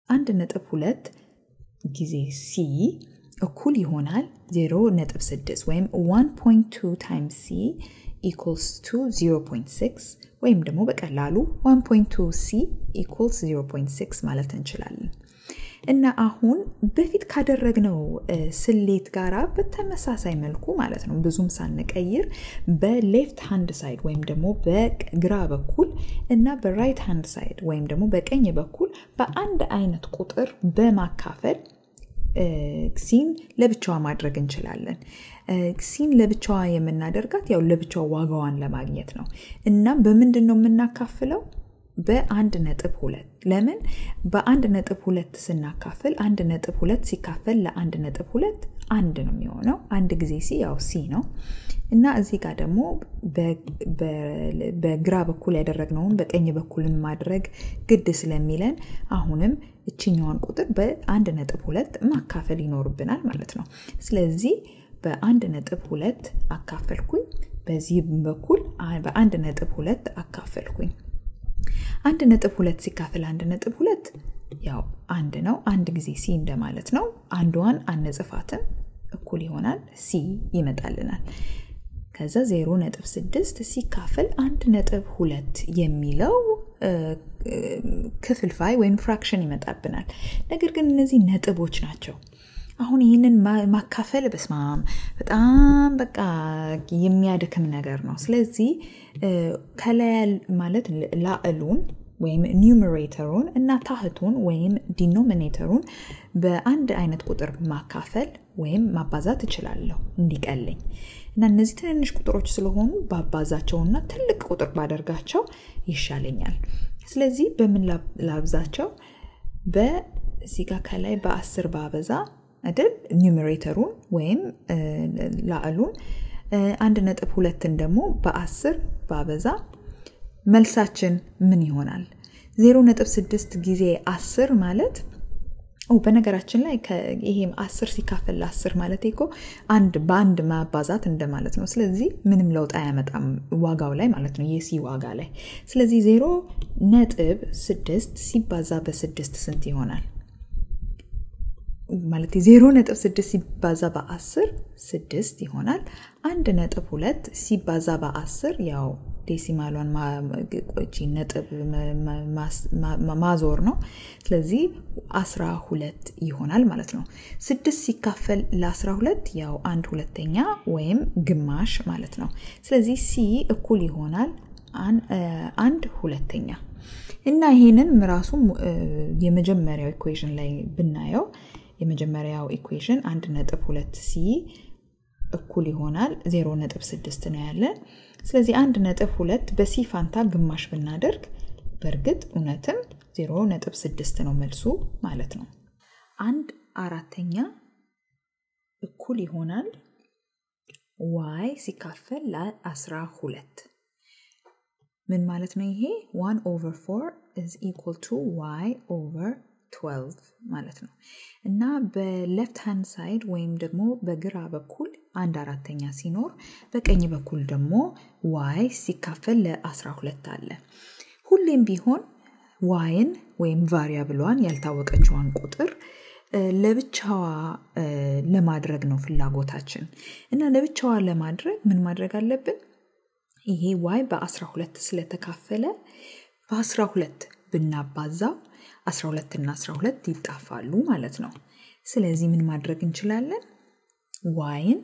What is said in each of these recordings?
አንድ ነጥብ ሁለት ጊዜ ሲ እኩል ይሆናል 0.6 ወይም 1.2 ታይምስ ሲ ኢኩልስ ቱ 0.6 ወይም ደግሞ በቀላሉ 1.2 ሲ ኢኩልስ 0.6 ማለት እንችላለን። እና አሁን በፊት ካደረግነው ስሌት ጋራ በተመሳሳይ መልኩ ማለት ነው ብዙም ሳንቀይር በሌፍት ሃንድ ሳይድ ወይም ደግሞ በግራ በኩል እና በራይት ሃንድ ሳይድ ወይም ደግሞ በቀኝ በኩል በአንድ አይነት ቁጥር በማካፈል ሲን ለብቻዋ ማድረግ እንችላለን። ሲን ለብቻዋ የምናደርጋት ያው ለብቻዋ ዋጋዋን ለማግኘት ነው። እናም በምንድን ነው የምናካፍለው? በአንድ ነጥብ ሁለት ለምን በአንድ ነጥብ ሁለት ስናካፍል አንድ ነጥብ ሁለት ሲካፈል ለአንድ ነጥብ ሁለት አንድ ነው የሚሆነው አንድ ጊዜ ሲ ያው ሲ ነው እና እዚህ ጋር ደግሞ በግራ በኩል ያደረግነውን በቀኝ በኩልን ማድረግ ግድ ስለሚለን አሁንም እችኛዋን ቁጥር በአንድ ነጥብ ሁለት ማካፈል ይኖርብናል ማለት ነው ስለዚህ በአንድ ነጥብ ሁለት አካፈልኩኝ በዚህ በኩል በአንድ ነጥብ ሁለት አካፈልኩኝ አንድ ነጥብ ሁለት ሲካፈል አንድ ነጥብ ሁለት ያው አንድ ነው አንድ ጊዜ ሲ እንደማለት ነው አንዷን አነጽፋትም እኩል ይሆናል ሲ ይመጣልናል ከዛ ዜሮ ነጥብ ስድስት ሲካፈል አንድ ነጥብ ሁለት የሚለው ክፍልፋይ ወይም ፍራክሽን ይመጣብናል ነገር ግን እነዚህ ነጥቦች ናቸው አሁን ይህንን ማካፈል በስማም በጣም በቃ የሚያድክም ነገር ነው ስለዚህ ከላይ ማለት ላዕሉን ወይም ኒውመሬተሩን እና ታህቱን ወይም ዲኖሚኔተሩን በአንድ አይነት ቁጥር ማካፈል ወይም ማባዛት እችላለሁ እንዲቀለኝ እና እነዚህ ትንንሽ ቁጥሮች ስለሆኑ ባባዛቸውና ትልቅ ቁጥር ባደርጋቸው ይሻለኛል ስለዚህ በምን ላብዛቸው በዚህ ጋር ከላይ በአስር ባበዛ አይደል ኒውሜሬተሩን ወይም ላዕሉን አንድ ነጥብ ሁለትን ደግሞ በአስር ባበዛ መልሳችን ምን ይሆናል ዜሮ ነጥብ ስድስት ጊዜ አስር ማለት በነገራችን ላይ ይሄም አስር ሲካፈል ለአስር ማለት እኮ አንድ በአንድ ማባዛት እንደማለት ነው ስለዚህ ምንም ለውጥ አያመጣም ዋጋው ላይ ማለት ነው የሲ ዋጋ ላይ ስለዚህ ዜሮ ነጥብ ስድስት ሲባዛ በስድስት ስንት ይሆናል ማለት ዜሮ ነጥብ ስድስት ሲባዛ በአስር ስድስት ይሆናል አንድ ነጥብ ሁለት ሲባዛ በአስር ያው ዴሲማሏን ነጥብ ማዞር ነው ስለዚህ አስራ ሁለት ይሆናል ማለት ነው ስድስት ሲካፈል ለአስራ ሁለት ያው አንድ ሁለተኛ ወይም ግማሽ ማለት ነው ስለዚህ ሲ እኩል ይሆናል አንድ ሁለተኛ እና ይሄንን ራሱ የመጀመሪያው ኢኩዌሽን ላይ ብናየው የመጀመሪያው ኢኩዌሽን አንድ ነጥብ ሁለት ሲ እኩል ይሆናል ዜሮ ነጥብ ስድስት ነው ያለን ስለዚህ አንድ ነጥብ ሁለት በሲ ፋንታ ግማሽ ብናደርግ በእርግጥ እውነትም ዜሮ ነጥብ ስድስት ነው መልሱ ማለት ነው አንድ አራተኛ እኩል ይሆናል ዋይ ሲካፈል ለአስራ ሁለት ምን ማለት ነው ይሄ ዋን ኦቨር ፎር ኢዝ ኢኳል ቱ ዋይ ኦቨር 12 ማለት ነው እና በሌፍት ሃንድ ሳይድ ወይም ደግሞ በግራ በኩል አንድ አራተኛ ሲኖር በቀኝ በኩል ደግሞ ዋይ ሲካፈል ለ12 አለ ሁሌም ቢሆን ዋይን ወይም ቫሪያብሏን ያልታወቀችዋን ቁጥር ለብቻዋ ለማድረግ ነው ፍላጎታችን እና ለብቻዋ ለማድረግ ምን ማድረግ አለብን ይሄ ዋይ በ12 ስለተካፈለ በ12 ብናባዛው 12 እና 12 ይጣፋሉ ማለት ነው ስለዚህ ምን ማድረግ እንችላለን ዋይን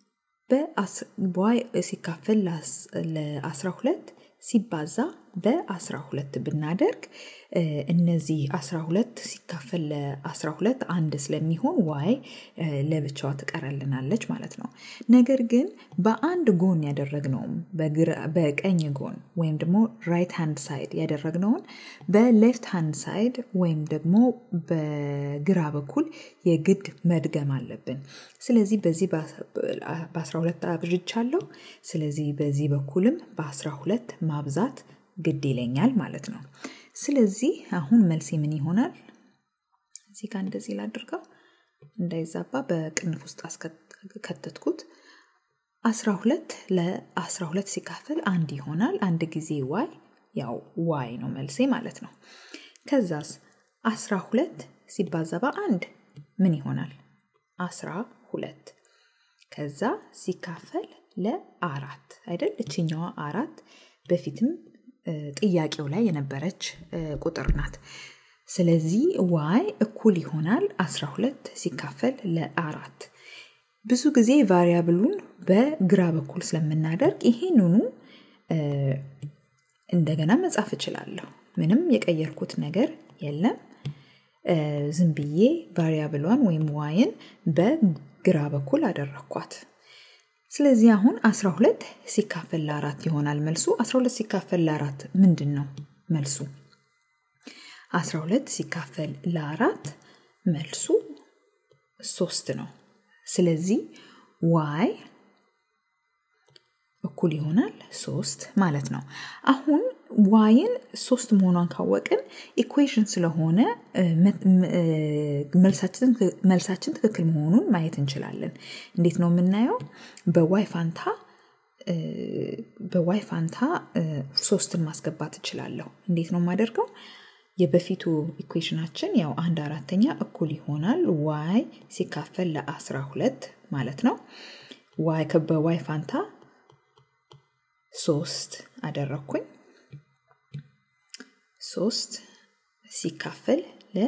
ዋይ ሲካፈል ለ12 ሲባዛ በ12 ብናደርግ እነዚህ 12 ሲካፈል ለ12 አንድ ስለሚሆን ዋይ ለብቻዋ ትቀረልናለች ማለት ነው ነገር ግን በአንድ ጎን ያደረግነውም በቀኝ ጎን ወይም ደግሞ ራይት ሃንድ ሳይድ ያደረግነውን በሌፍት ሃንድ ሳይድ ወይም ደግሞ በግራ በኩል የግድ መድገም አለብን ስለዚህ በዚህ በ12 አብዥቻለሁ ስለዚህ በዚህ በኩልም በ12 ማብዛት ግድ ይለኛል ማለት ነው ስለዚህ አሁን መልሴ ምን ይሆናል እዚህ ጋር እንደዚህ ላድርገው እንዳይዛባ በቅንፍ ውስጥ አስከተትኩት 12 ለ12 ሲካፈል አንድ ይሆናል አንድ ጊዜ ዋይ ያው ዋይ ነው መልሴ ማለት ነው ከዛስ አስራ ሁለት ሲባዛ በአንድ ምን ይሆናል? አስራ ሁለት ከዛ ሲካፈል ለአራት አይደል? እችኛዋ አራት በፊትም ጥያቄው ላይ የነበረች ቁጥር ናት። ስለዚህ ዋይ እኩል ይሆናል 12 ሲካፈል ለአራት። ብዙ ጊዜ ቫሪያብሉን በግራ በኩል ስለምናደርግ ይሄንኑ እንደገና መጻፍ እችላለሁ። ምንም የቀየርኩት ነገር የለም። ዝም ብዬ ቫሪያብሏን ወይም ዋይን በግራ በኩል አደረግኳት። ስለዚህ አሁን 12 ሲካፈል ለአራት ይሆናል መልሱ። 12 ሲካፈል ለአራት ምንድን ነው መልሱ? 12 ሲካፈል ለአራት መልሱ ሶስት ነው። ስለዚህ ዋይ እኩል ይሆናል ሶስት ማለት ነው። አሁን ዋይን ሶስት መሆኗን ካወቅን ኢኩዌሽን ስለሆነ መልሳችን ትክክል መሆኑን ማየት እንችላለን። እንዴት ነው የምናየው? በዋይ ፋንታ በዋይ ፋንታ ሶስትን ማስገባት እችላለሁ። እንዴት ነው የማደርገው? የበፊቱ ኢኩዌሽናችን ያው አንድ አራተኛ እኩል ይሆናል ዋይ ሲካፈል ለአስራ ሁለት ማለት ነው። ዋይ በዋይ ፋንታ ሶስት አደረግኩኝ። ሶስት ሲካፈል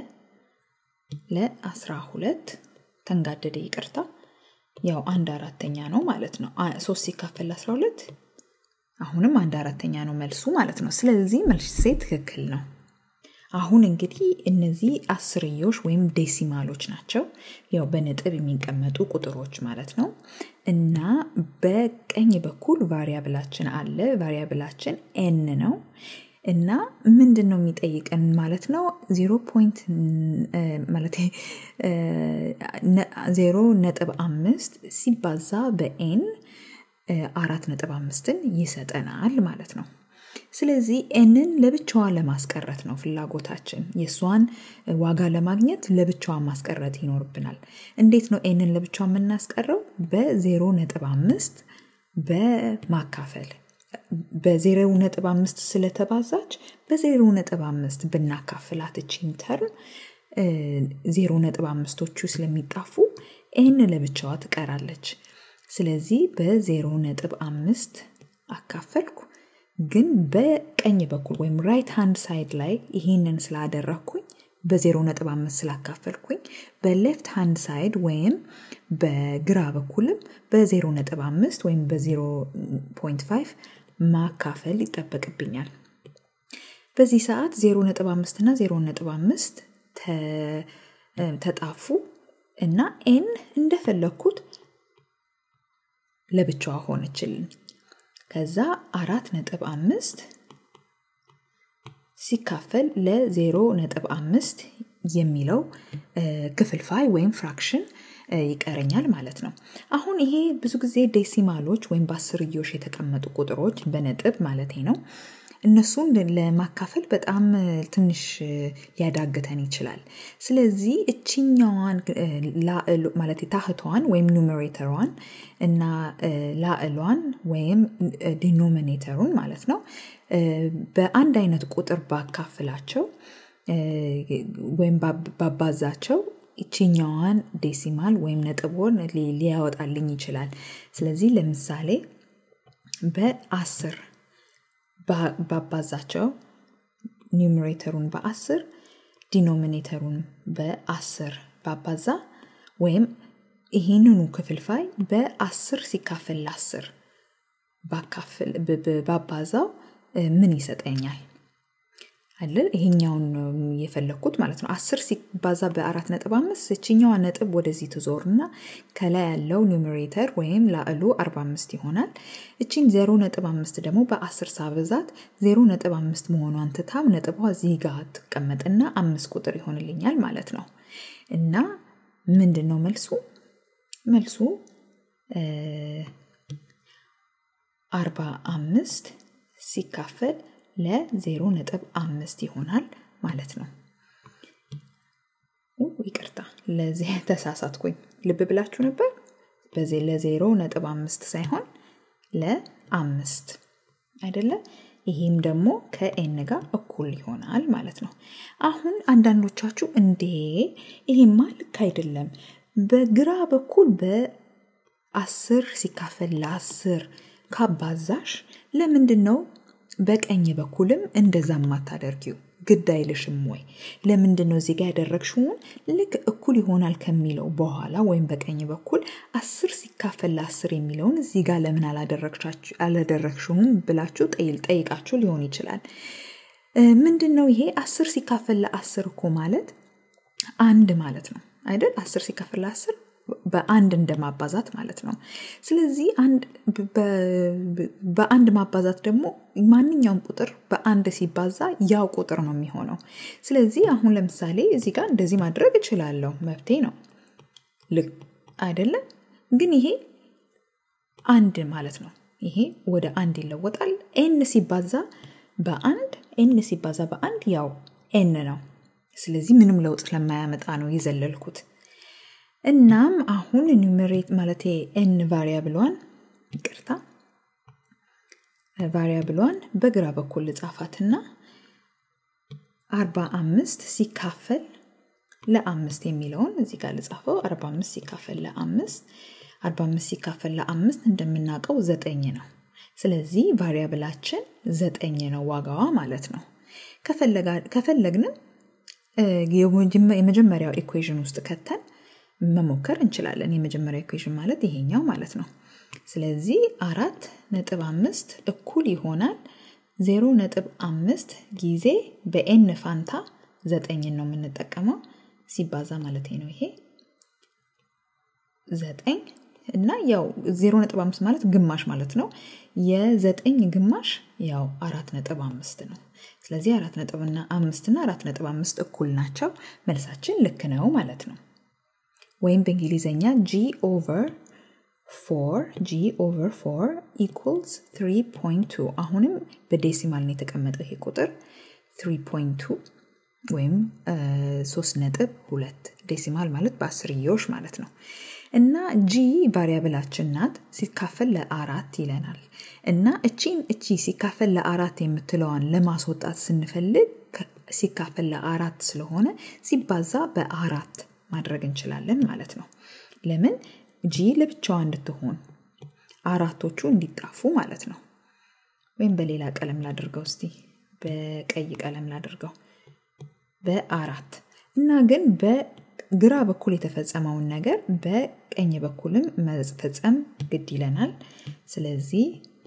ለአስራ ሁለት ተንጋደደ፣ ይቅርታ። ያው አንድ አራተኛ ነው ማለት ነው። ሶስት ሲካፈል ለአስራ ሁለት አሁንም አንድ አራተኛ ነው መልሱ ማለት ነው። ስለዚህ መልሴ ትክክል ነው። አሁን እንግዲህ እነዚህ አስርዮሽ ወይም ዴሲማሎች ናቸው። ያው በነጥብ የሚቀመጡ ቁጥሮች ማለት ነው። እና በቀኝ በኩል ቫሪያብላችን አለ። ቫሪያብላችን ኤን ነው። እና ምንድን ነው የሚጠይቀን ማለት ነው? ዜሮ ፖይንት ማለት ዜሮ ነጥብ አምስት ሲባዛ በኤን አራት ነጥብ አምስትን ይሰጠናል ማለት ነው። ስለዚህ ኤንን ለብቻዋ ለማስቀረት ነው ፍላጎታችን። የእሷን ዋጋ ለማግኘት ለብቻዋ ማስቀረት ይኖርብናል። እንዴት ነው ኤንን ለብቻዋ የምናስቀረው? በዜሮ ነጥብ አምስት በማካፈል በዜሮ ነጥብ አምስት ስለተባዛች በዜሮ ነጥብ አምስት ብናካፍላት እቺን ተርም ዜሮ ነጥብ አምስቶቹ ስለሚጣፉ ኤን ለብቻዋ ትቀራለች። ስለዚህ በዜሮ ነጥብ አምስት አካፈልኩ። ግን በቀኝ በኩል ወይም ራይት ሃንድ ሳይድ ላይ ይህንን ስላደረግኩኝ በዜሮ ነጥብ አምስት ስላካፈልኩኝ በሌፍት ሃንድ ሳይድ ወይም በግራ በኩልም በዜሮ ነጥብ አምስት ወይም በዜሮ ፖይንት ፋይቭ ማካፈል ይጠበቅብኛል። በዚህ ሰዓት ዜሮ ነጥብ አምስት እና ዜሮ ነጥብ አምስት ተጣፉ እና ኤን እንደፈለግኩት ለብቻዋ ሆነችልን። ከዛ አራት ነጥብ አምስት ሲካፈል ለዜሮ ነጥብ አምስት የሚለው ክፍልፋይ ወይም ፍራክሽን ይቀረኛል ማለት ነው። አሁን ይሄ ብዙ ጊዜ ዴሲማሎች ወይም በአስርዮሽ የተቀመጡ ቁጥሮች በነጥብ ማለት ነው። እነሱን ለማካፈል በጣም ትንሽ ሊያዳግተን ይችላል። ስለዚህ እችኛዋን ማለት ታህቷን ወይም ኑሜሬተሯን እና ላዕሏን ወይም ዲኖሚኔተሩን ማለት ነው በአንድ አይነት ቁጥር ባካፍላቸው ወይም ባባዛቸው ይችኛዋን ዴሲማል ወይም ነጥቦን ሊያወጣልኝ ይችላል። ስለዚህ ለምሳሌ በአስር ባባዛቸው ኒውሜሬተሩን በአስር ዲኖሚኔተሩን በአስር ባባዛ ወይም ይህንኑ ክፍልፋይ በአስር ሲካፈል ለአስር ባባዛው ምን ይሰጠኛል? አይደል? ይሄኛውን የፈለግኩት ማለት ነው። አስር ሲባዛ በአራት ነጥብ አምስት እችኛዋ ነጥብ ወደዚህ ትዞርና ከላይ ያለው ኒውሜሬተር ወይም ላዕሉ አርባ አምስት ይሆናል። እቺን ዜሮ ነጥብ አምስት ደግሞ በአስር ሳበዛት ዜሮ ነጥብ አምስት መሆኗን ትታም ነጥቧ እዚህ ጋር ትቀመጥና አምስት ቁጥር ይሆንልኛል ማለት ነው። እና ምንድን ነው መልሱ? መልሱ አርባ አምስት ሲካፈል ለዜሮ ነጥብ አምስት ይሆናል ማለት ነው። ይቅርታ ለዚህ ተሳሳትኩኝ። ልብ ብላችሁ ነበር። በዚህ ለዜሮ ነጥብ አምስት ሳይሆን ለአምስት አይደለም። ይህም ደግሞ ከኤን ጋር እኩል ይሆናል ማለት ነው። አሁን አንዳንዶቻችሁ እንዴ ይሄማ ልክ አይደለም፣ በግራ በኩል በአስር ሲካፈል ለአስር ካባዛሽ ለምንድን ነው በቀኝ በኩልም እንደዛ ማታደርጊው? ግድ አይልሽም ወይ? ለምንድን ነው እዚህ ጋር ያደረግሽውን ልክ እኩል ይሆናል ከሚለው በኋላ ወይም በቀኝ በኩል አስር ሲካፈል ለአስር የሚለውን እዚህ ጋር ለምን አላደረግሽውም ብላችሁ ጠይቃችሁ ሊሆን ይችላል። ምንድን ነው ይሄ አስር ሲካፈል ለአስር እኮ ማለት አንድ ማለት ነው አይደል? አስር ሲካፈል ለአስር በአንድ እንደማባዛት ማለት ነው። ስለዚህ በአንድ ማባዛት ደግሞ ማንኛውም ቁጥር በአንድ ሲባዛ ያው ቁጥር ነው የሚሆነው። ስለዚህ አሁን ለምሳሌ እዚህ ጋር እንደዚህ ማድረግ እችላለሁ፣ መብቴ ነው ልክ አይደለም? ግን ይሄ አንድ ማለት ነው። ይሄ ወደ አንድ ይለወጣል። ኤን ሲባዛ በአንድ ኤን ሲባዛ በአንድ ያው ኤን ነው። ስለዚህ ምንም ለውጥ ስለማያመጣ ነው የዘለልኩት። እናም አሁን ኒውሜሬት ማለት ኤን ቫሪያብሏን ይቅርታ ቫሪያብሏን በግራ በኩል ልጻፋትና አርባ አምስት ሲካፈል ለአምስት የሚለውን እዚህ ጋር ልጻፈው። አርባ አምስት ሲካፈል ለአምስት አርባ አምስት ሲካፈል ለአምስት እንደምናውቀው ዘጠኝ ነው። ስለዚህ ቫሪያብላችን ዘጠኝ ነው ዋጋዋ ማለት ነው። ከፈለግንም የመጀመሪያው ኢኩዌዥን ውስጥ ከተን መሞከር እንችላለን። የመጀመሪያ ኢኩዌሽን ማለት ይሄኛው ማለት ነው። ስለዚህ አራት ነጥብ አምስት እኩል ይሆናል ዜሮ ነጥብ አምስት ጊዜ በኤን ፋንታ ዘጠኝን ነው የምንጠቀመው ሲባዛ ማለት ነው። ይሄ ዘጠኝ እና ያው ዜሮ ነጥብ አምስት ማለት ግማሽ ማለት ነው። የዘጠኝ ግማሽ ያው አራት ነጥብ አምስት ነው። ስለዚህ አራት ነጥብና አምስት እና አራት ነጥብ አምስት እኩል ናቸው። መልሳችን ልክ ነው ማለት ነው። ወይም በእንግሊዝኛ ጂ ኦቨር ፎር ጂ ኦቨር ፎር ኢኩልስ 3.2 አሁንም በዴሲማል ነው የተቀመጠው ይሄ ቁጥር 3.2 ወይም ሶስት ነጥብ ሁለት ዴሲማል ማለት በአስርዮሽ ማለት ነው። እና ጂ ቫሪያብላችን ናት ሲካፈል ለአራት ይለናል። እና እቺን እቺ ሲካፈል ለአራት የምትለዋን ለማስወጣት ስንፈልግ ሲካፈል ለአራት ስለሆነ ሲባዛ በአራት ማድረግ እንችላለን ማለት ነው። ለምን ጂ ለብቻዋ እንድትሆን አራቶቹ እንዲጣፉ ማለት ነው። ወይም በሌላ ቀለም ላድርገው እስቲ በቀይ ቀለም ላድርገው በአራት እና ግን በግራ በኩል የተፈጸመውን ነገር በቀኝ በኩልም መፈጸም ግድ ይለናል። ስለዚህ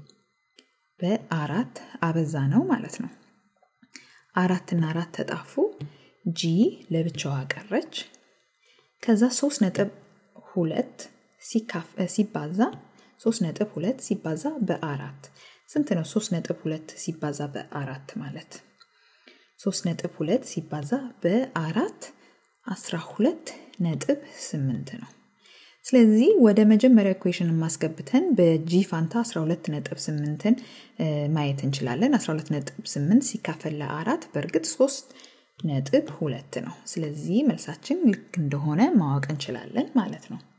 በአራት አበዛ ነው ማለት ነው። አራትና አራት ተጣፉ፣ ጂ ለብቻዋ ቀረች። ከዛ ሶስት ነጥብ ሁለት ሲባዛ ሶስት ነጥብ ሁለት ሲባዛ በአራት ስንት ነው? ሶስት ነጥብ ሁለት ሲባዛ በአራት ማለት ሶስት ነጥብ ሁለት ሲባዛ በአራት አስራ ሁለት ነጥብ ስምንት ነው። ስለዚህ ወደ መጀመሪያ ኢኩዌሽን ማስገብተን በጂ ፋንታ 12 ነጥብ 8ን ማየት እንችላለን። 12 ነጥብ 8 ሲካፈል ለአራት በእርግጥ 3 ነጥብ ሁለት ነው። ስለዚህ መልሳችን ልክ እንደሆነ ማወቅ እንችላለን ማለት ነው።